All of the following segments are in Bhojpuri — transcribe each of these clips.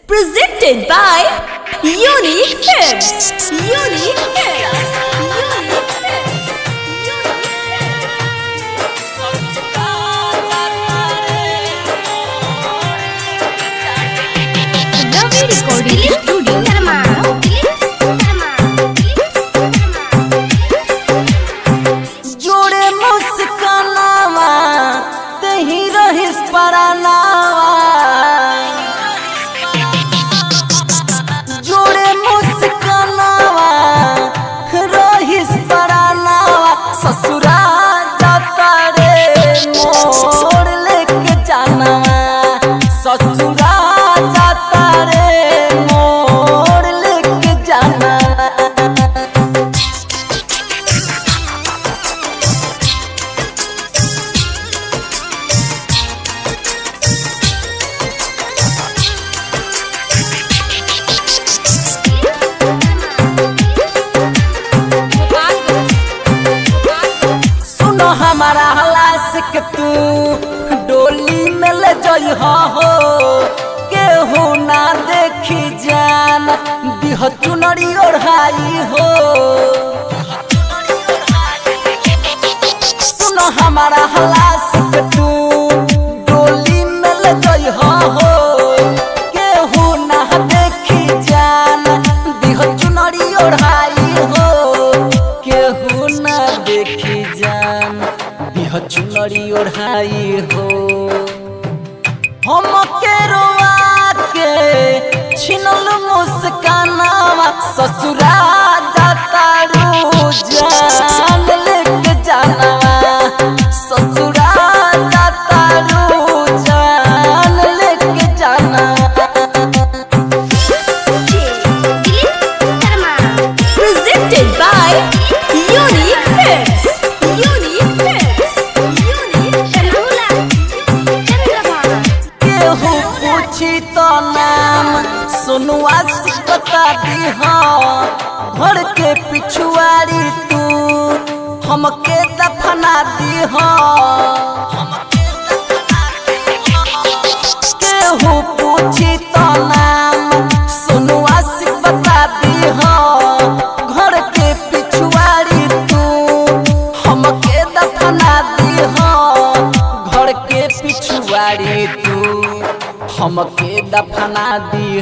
Presented by Unique Films. Unique Films. Unique Films. Ravi Recording Studio. जोड़े मुस्कानावा तही रहिस परानावा जोड़े मुस्कानावा रहिस परानावा ससुरा जाता रे मोड़ लेके जानावा ससुरा जाता रे मोड़ लेके जानावा सुनो हमारा हलास के तू डोली में ले जई हो केहू ना देखी जान दिह चुनरी ओढ़ाई हो सुनो हमारा हलास के तू डोली में ले जई हो केहू ना देखी जान दिह चुनरी ओढ़ाई हो केहू ना देखी जान दिह चुनरी ओढ़ाई हो हम के रोआ के छिनल मुस्कानावा ससुरा जाता रू जान लेके जानावा ससुरा जाता रू जान लेके जानावा Presented by Unique Films. Unique Films. Unique केहू पूछी तो नाम सुनुआ से बता दी घर के पिछुआरी तू हमके दफना दी केहू पूछी तो नाम सुनुआ से बता दी घर के पिछुआरी तू हमके दफना दी घर के पिछुआरी तू हमके दफना दी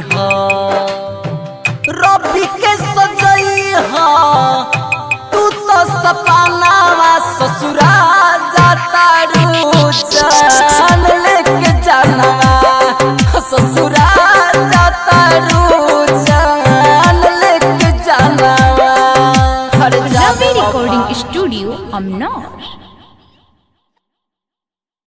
रबी के सजई ह तू तो सपनावा ससुरा जाता रू जान लेके जानवा ससुरा जाता रू जान लेके जानवा हर Ravi जानवा Recording Studio, Amnar.